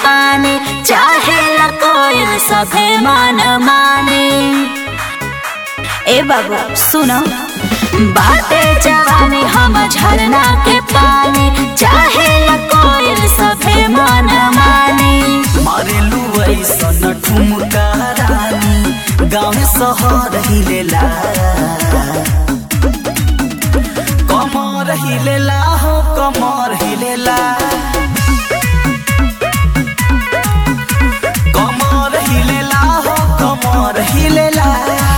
पानी चाहे कोयल सभे मन माने ए बाबू सुनो बाटे जवानी हम झरना के पानी चाहे कोयल सभे मन माने मारेलू ऐसन ठुमका रानी गाँव शहर हिलेला कमर हिलेला हो कमर हिलेला कमर हिलेला हो कमर हिलेला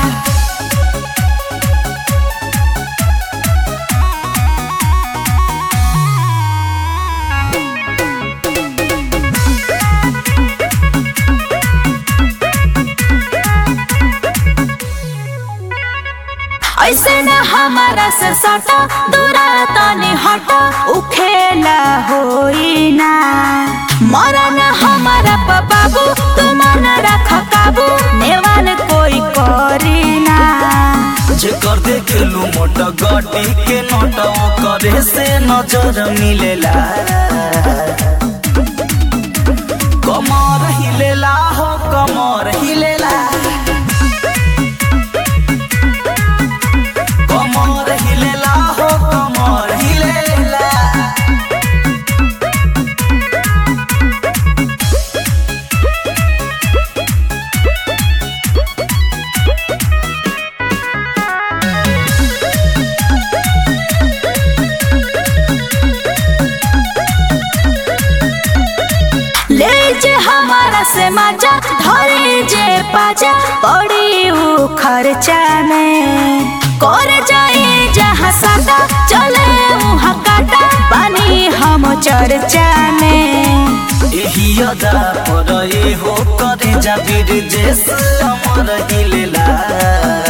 ऐसे न हमारा से सटा दूरा तनी हटा उखेला होई ना मरन हमारा प बाबू तुम न रख काबू नेवान कोई करी ना जे कर देखेलू मोट गटी के नोट करे से नजर मिलेला कमर हिलेला हो कमर हिलेला कमर हिलेला हो कमर हिलेला ले जे हमारा से मजा धरे जे पाजा पड़ी ऊ खर्चा में कर जाए जहाँ सादा चले वहाँ काटा बनी हम चर्चा में एही अदा पर ए हो करे जाबिर जेस अमर हिलेला